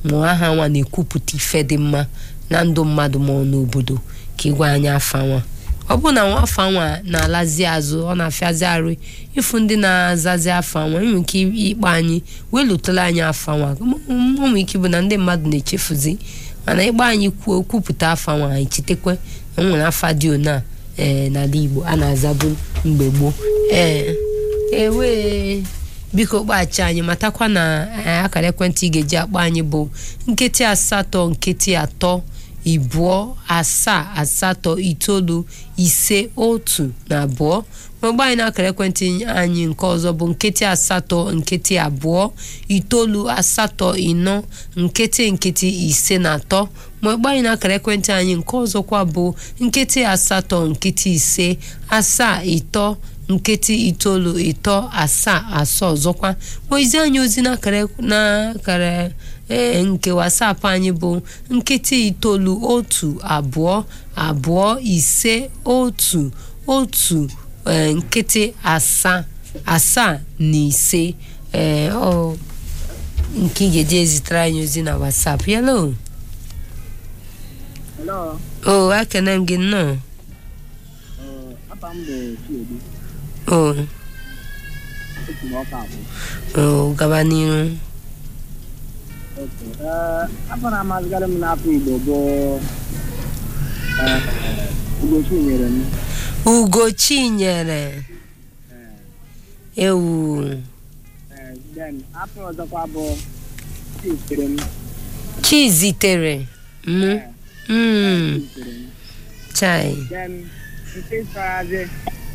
ma aha nwa na-ekwupụta ife dị mma na ndụ mmadụ ma ọ n'obodo ka ịgwa anyị afa nwa ọ bụ na nwafa nwa na-alazi azụ ọ na-afịazi arụ ịfụ ndị na-azazi afa nwa enwere ike ịkpọ anyị wee lụtara anyị afa nwa o nwere ike bụ na ndị mmadụ na-echefuzi mana ịgba anyị kwuo kwupụta afa nwa anyị chetakwa na o nwere afa dị ona ee n'ala Igbo a na-azabu mgbe gboo ee ewe biko kpaghachi anyị matakwa na eh, akara ekwentị ị ga-eji akpọ anyị bụ nkịtị asatọ nkịtị atọ ịbụọ asaa asatọ itoolu ise otu na abụọ ma gba anyị na akara ekwentị anyị nke ọzọ bụ nkịtị asatọ nkịtị abụọ itoolu asatọ ịnọ nkịtị nkịtị ise na atọ ma gba anyị na akara ekwentị anyị nke ọzọkwa bụ nkịtị asatọ nkịtị ise asaa ịtọ nkịtị itoolu ịtọ asaa asaa ọzọkwa ozi anyị ozi n'akara n'akara ee nke wasapụ anyị bụ nkịtị itoolu otu abụọ abụọ ise otu otu ee, nkịtị asaa asaa na ise ee ọ nke ị ga-eji ezitere anyị ozi na wasapụ yalo Hello, o ekene m gị nnọọ uh, apa m bụ Chiedu, o esi m ọka abụ. o gaba n'iru Okay. Uh, afọ na-amazịkarị m n'afọ Igbo bụ uh, Ugochi nyere m. ugo chinyere ewu Uh, then afọ ọzọkwa bụ Chizitere m. chizitere m Eh, mm, Chizitere m. chai Then nke sorazi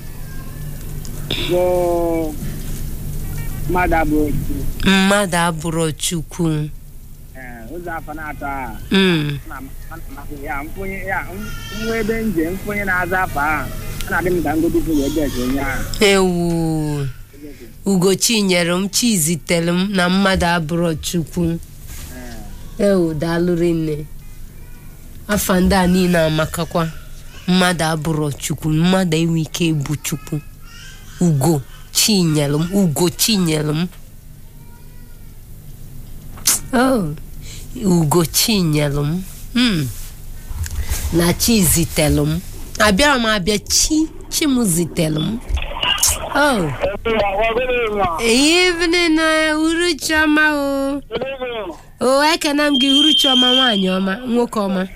bụ mmadụ abụ otu. mmadụ abụrụ chukwu Eh, ụzọ afọ na-atọ a mm, na amasị ya mfonye ya nwa ebe nje mfonye na-aza afọ ahụ ọ na-adị m ka ngodupu wee gesi onye ahụ ewu ugo chinyere m chizitere m na mmadụ abụrụ chukwu ewu daalụrị nne afa ndị a niile amakakwa mmadụ abụrụ chukwu mmadụ enwe ike ịbụ chukwu ugo chinyere m ugo chinyere m oh ugo chinyere m mm. na chi zitelu m abịara m abịa chi chi m zitelu m oh evening na uruchioma o o ekene m gị uruchioma nwaanyị ọma nwoke ọma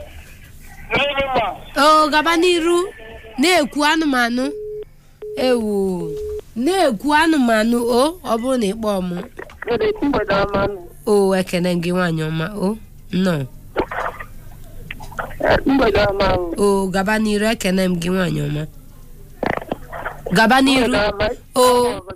o gaba n'iru na-ekwu anụmanụ ewu na-ekwu anụmanụ o ọ bụrụ na ịkpọ m o ekene m gị nwaanyị ọma o nnọọ mgbede ọma o gaba n'iru ekene m gị nwaanyị ọma gaba n'iru o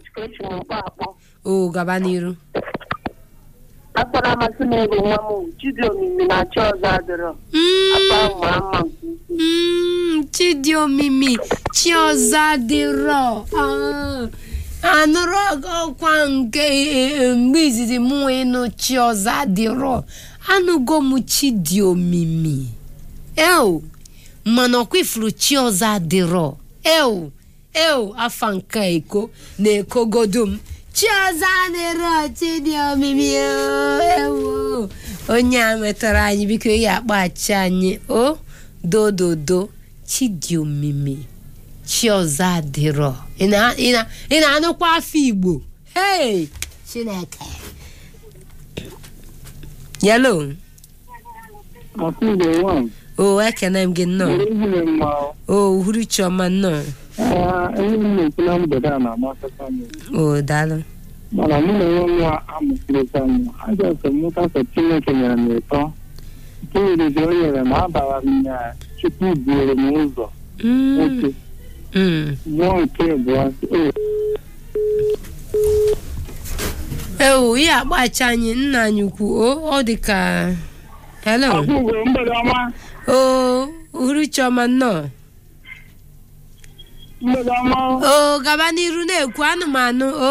o gaba n'iru akpọrọ amasị m ego nwa m chidi omimi na chi ọzọ adịrọ akpa ahụ mara mma nke ukwuu Mm, chidi omimi chiọza dịrọ Ah, anụrụ ọkwa nke eh, mgbe izizi mụ ịnụ chiọza dịrọ anụgo m chidi omimi eo mana ọkwa ifuru chiọza dịrọ eo eo afa nke eko na-ekogodo m chiọza dịrọ chidi omimi o, ewo onye a metara anyị biko ya akpaghachi anyị o dododo chidiomimi chiọza adịrọ ị na- ị na- ị na-anụkwa afọ igbo hei chineke yelo afọ Igbo nwa o ekene m gị nnọọ ehihie mma o uhuru chiọma nnọọ ihe m na-ekwu na mgbede a na-amasịkwa m o daalụ mana mụ na onwe m amụsịrịta m ajọsọ mmụta ka Chineke nyere m ụtọ nke iriri o nyere m abara m na Chukwu buoro m ụzọ Mm, nwoke mm. mmụọ nke abụọ o ewu ihe akpachi anyị nna anyị ukwu o ọ dị ka hello Igbo mgbede ọma o uhuru chiọma nnọọ mgbede ọma o gaba n'iru na-ekwu anụmanụ o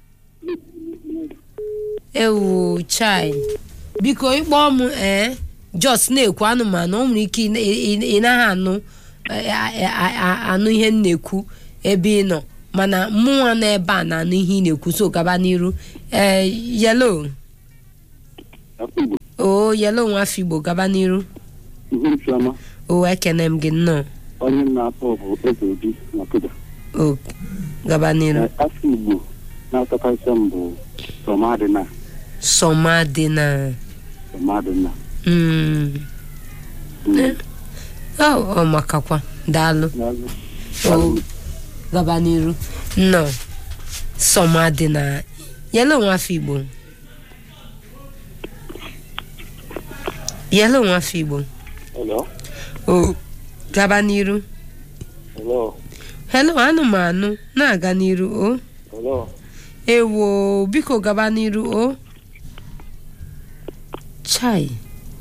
ewu chai biko ịkpọ m ee jos na-ekwu anụmanụ o nwere ike ị- ị ị naghị anụ eh, a- a- a- anụ ihe m na-ekwu ebe ị nọ mana mụnwa nọ ebe a na-anụ ihe ị na-ekwu so gaba n'iru ee yelo o yelo nwafọ igbo gaba n'iru Uhuruchiọma o ekene m gị nnọọ onye na-akpọ bụ eze obi na kuda o gaba n'iru afọ igbo na-atọkasị m bụ sọmadịna sọma dị na sọmadịna mm, ọ ọ makakwa daalụ o gaba n'iru nnọọ sọma dị na yelo nwafọ igbo yelo nwafọ igbo Hello? o gaba n'iru Hello? hello anụmanụ na-aga n'iru o Hello? ewo biko gaba n'iru o chai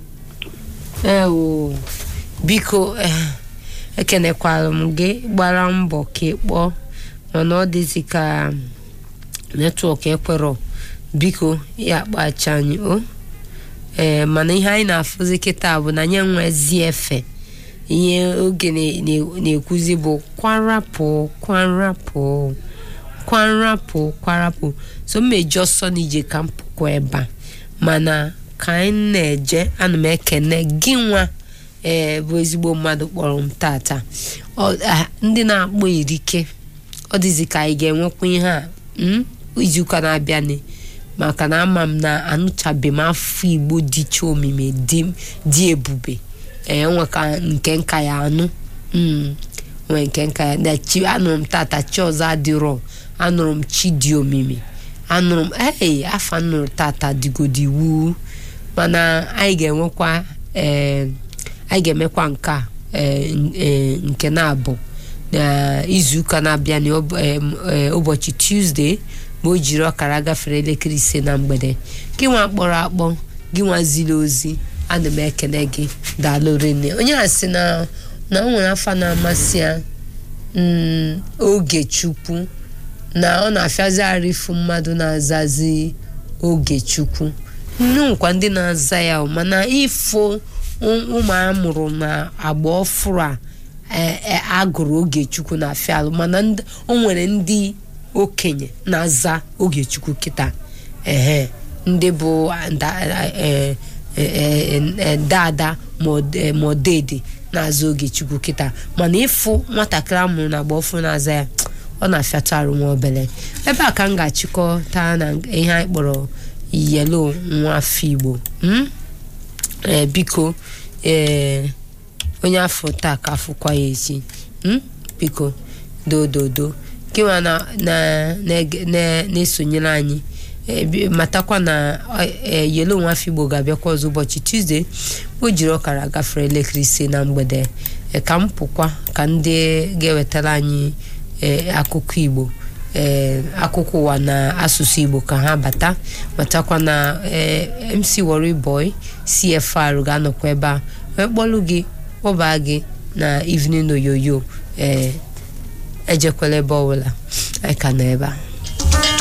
ewo biko eh, ekenekwara m gị gbara mbọ ka ị kpọọ mana ọ dịzi ka netwọk ekwerọ biko ya kpacha anyị o ee mana ihe anyị na-afụzi kịta bụ na nye nwezi efe ihe oge na- na- na-ekwuzi bụ kwarapụ kwarapụ kwarapụ kwarapụ so mmeji ọsọ n'ije ka m pụkwa ebe a mana ka anyị na-eje ana m ekene gị nwa ee bụ ezigbo mmadụ kpọrọ m tata Ọ- ah, ndị na-akpọ erike ọ dịzi ka anyị ga-enwekwa ihe a mm, izuụka na-abịanị maka na ama m na anụchabe m afọ igbo dịcha omimi dị dị ebube ee nwe ka nke nka ya anụ mm, nwee nke nka ya na chi anụrụ m tata chi ọzọ adịrọ anụrụ m chi dị omimi anụrụ m ee afọ nụrụ tata dịgodi iwu mana anyị ga-enwekwa ee anyị ga-emekwa nke a ee, n- ee, nke na-abụ na izuụka na-abịa na ụb- em, ee, ụbọchị tuzdee ma o jiri ọkara gafere elekere ise na mgbede gị nwa kpọrọ akpọ gị nwa ziri ozi ana m ekele gị daalụ rinne onye a sị na na o nwere afa na-amasị ya mm, oge chukwu na ọ na-afịazi arịfụ mmadụ na-azazi oge chukwu nnukwa ndị na-aza ya o, mana ifo ụ- ụmụ amụrụ na agba ọfụrụ a e- e- agụrụ oge chukwu na afịalụ mana ndị- o nwere ndị okenye na-aza oge chukwu kịta ehe ndị bụ nda- e- e- e- e- dada ma ọ- e- ma ọ dede na-aza oge chukwu kịta mana ịfụ nwatakịrị amụrụ na agba ọfụrụ na-aza ya ọ na-afịatụ arụ nwa obele ebe a ka m ga-achịkọta na ihe anyị kpọrọ yelo nwa afọ igbo mm? ee biko ee onye afọ taa ka afụkwa ya echi mm? biko dododo gịnwa na na- na- na- na-esonyere anyị ee, bi- matakwa na ọ- ee, yelo nwa afọ igbo ga-abịakwa ọzọ ụbọchị tuzdee o jiri ọkara gafere elekere ise na mgbede Ee, ka m pụkwa ka ndị ga-ewetara anyị ee, akụkọ igbo ee akụkọ ụwa na asụsụ igbo ka ha bata matakwa na ee, mc Worry boy cfr ga-anọkwa ebe a wee kpọlụ gị kpọbaa gị na evening oyoyo ee ejekwala ebe ọbụla anyị ka nọ ebe a